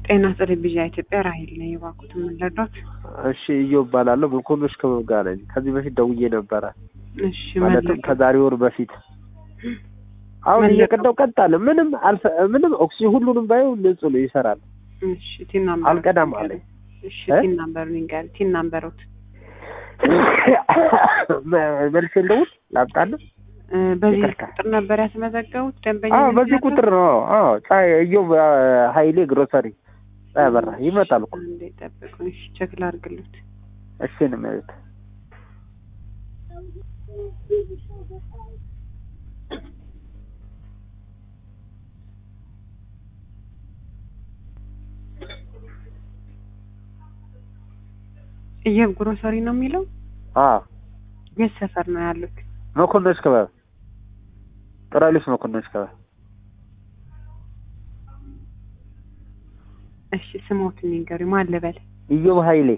ጤና ቴሌቪዥን ኢትዮጵያ ራሂል ነኝ። እባክዎት ምን ልርዳዎት? እሺ እዮብ እባላለሁ። መኮንኖች ክበብ ጋር ነኝ። ከዚህ በፊት ደውዬ ነበረ እሺ ማለትም መለስ ከዛሬ ወር በፊት አሁን መለስ- እየቀዳው ቀጥ አለ። ምንም አልፈ ምንም ኦክሲጅን ሁሉንም ባየው ንጹህ ነው ይሰራል። እሺ ቲን ናምበር አልቀዳም አለኝ። እሺ እ? ቲን ናምበር ንገር ቲን ናምበሮት መ- መልሼ ልደውል ላምጣልህ? እ፣ በዚህ ይቅርታ። ቁጥር ነበር ያስመዘገቡት ደንበኛ አዎ በዚህ ምክንያቱም- ቁጥር ነው። አዎ ፀሐይ እዮብ አ፣ ኃይሌ ግሮሰሪ ፀሐይ አበራ ይመጣል እኮ አንዴ ጠብቁኝ። እሺ ቼክ ላድርግልዎት። እሺ ነው የሚሉት። እየብ ግሮሰሪ ነው የሚለው አዎ የት ሰፈር ነው ያሉት? መኮንኖች ክበብ ጥራሊስ መኮንኖች ክበብ እሺ ስሞትን ንገሩኝ። ማን ልበል? እዮብ ኃይሌ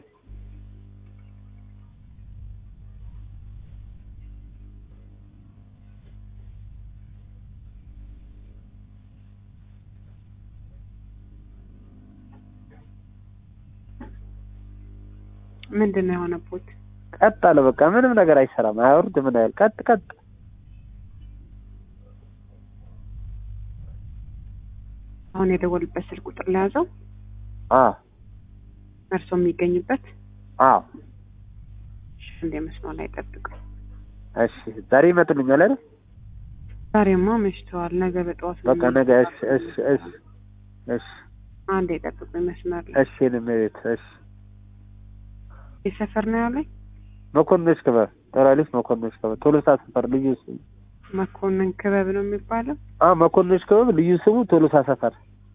ምንድን ነው የሆነቦት? ቀጥ አለ። በቃ ምንም ነገር አይሰራም። አያወርድ ምን አይል ቀጥ ቀጥ አሁን የደወሉበት ስልክ ቁጥር ለያዘው አዎ እርስዎ የሚገኝበት አዎ እሺ፣ እንደ መስመር ላይ ጠብቁኝ። እሺ ዛሬ ይመጡልኛል አይደል? ዛሬማ መሽተዋል። ነገ በጠዋት ነው በቃ ነገ እሺ እሺ እሺ እሺ አንዴ ጠብቁኝ መስመር ላይ እሺ ነው የሚሉት። እሺ የሰፈር ነው ያለኝ መኮንኖች ክበብ ጥራሊስ መኮንኖች ክበብ ቶሎሳ ሰፈር ልዩ ስሙ መኮንን ክበብ ነው የሚባለው። አዎ መኮንኖች ክበብ ልዩ ስሙ ቶሎሳ ሰፈር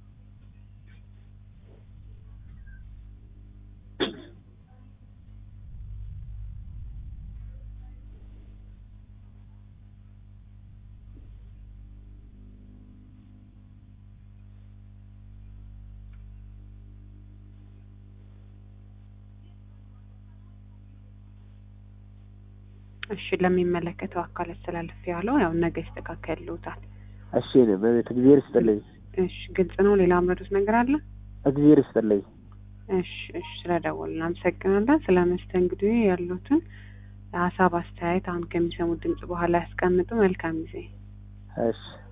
እሺ ለሚመለከተው አካል አስተላልፍ ያለው ያው ነገ ይስተካከልልዎታል። እሺ ነው በቤት እግዚአብሔር ይስጥልኝ። እሺ ግልጽ ነው። ሌላ አምረዱት ነገር አለ? እግዚአብሔር ይስጥልኝ። እሺ እሺ ስለደወልን እናመሰግናለን። ስለ መስተንግዶ ያሉትን ሀሳብ አስተያየት አሁን ከሚሰሙት ድምጽ በኋላ ያስቀምጡ። መልካም ጊዜ። እሺ